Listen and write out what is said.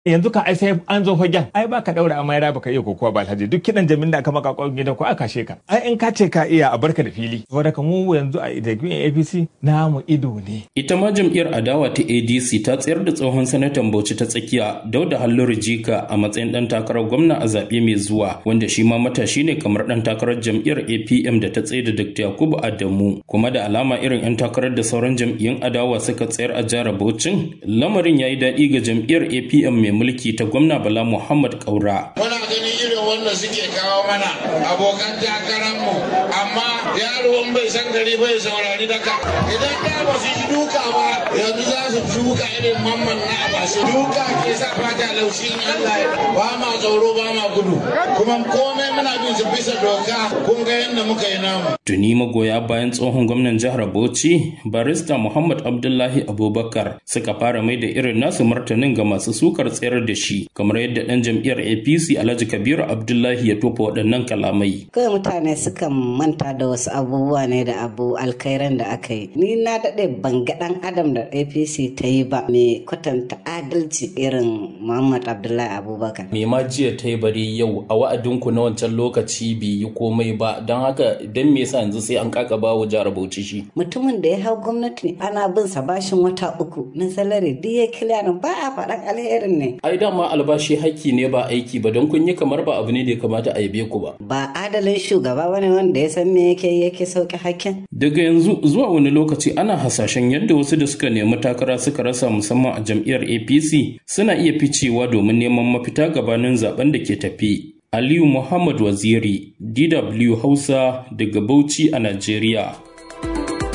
yanzu ka ai sai an zo fagen ai ba ka daura amma ya baka iya kokowa ba alhaji duk kidan jamin da aka maka kwan gidan ko aka kashe ka ai in ka ce ka iya a barka da fili saboda ka mu yanzu a jam'iyyar APC namu ido ne ita ma jam'iyyar adawa ta ADC ta tsayar da tsohon sanatan Bauchi ta tsakiya Dauda Halliru Jika a matsayin dan takarar gwamna a zaɓe mai zuwa wanda shi ma matashi ne kamar dan takarar jam'iyyar APM da ta tsaye da Dr. Yakubu Adamu kuma da alama irin 'yan takarar da sauran jam'iyyun adawa suka tsayar a jihar Bauchin lamarin ya yi daɗi ga jam'iyyar APM mai mulki ta gwamna Bala Muhammad Kaura. Muna ganin irin wanda suke kawo mana abokan takararmu amma yaro in bai san gari bai saurari daka idan da ba su yi duka ba yanzu za su shuka irin mamman na abashi duka ke sa fata laushi in Allah ya ba ma tsoro ba ma gudu kuma komai muna bin su bisa doka kun ga yadda muka yi namu. Tuni magoya bayan tsohon gwamnan jihar Bauchi barista Muhammad Abdullahi Abubakar suka fara mai da irin nasu martanin ga masu sukar tsayar da shi kamar yadda dan jam'iyyar APC Alhaji Kabiru Abdullahi ya tofa waɗannan kalamai. Kawai mutane suka manta da wasu abubuwa ne da abu alkhairan da aka yi. Ni na daɗe ban ga ɗan adam da APC ta yi ba mai kwatanta adalci irin Muhammad Abdullahi Abubakar. Me ma jiya ta yi bari yau a wa'adinku na wancan lokaci bai yi komai ba don haka don me yasa yanzu sai an kaka ba wa jihar Bauchi shi. Mutumin da ya hau gwamnati ana bin sa bashin wata uku na salari duk ya kiliyarin ba a faɗan alherin ne. Ai dama albashi haƙƙi ne ba aiki ba don kun yi kamar ba abu ne da ya kamata a yabe ku ba. Ba adalin shugaba bane wanda ya san me yake yake sauke hakkin. Daga yanzu zuwa wani lokaci ana hasashen yadda wasu da suka nemi takara suka rasa musamman a jam'iyyar APC suna iya ficewa domin neman mafita gabanin zaben da ke tafi. Aliyu Muhammad Waziri, DW Hausa daga Bauchi a Najeriya.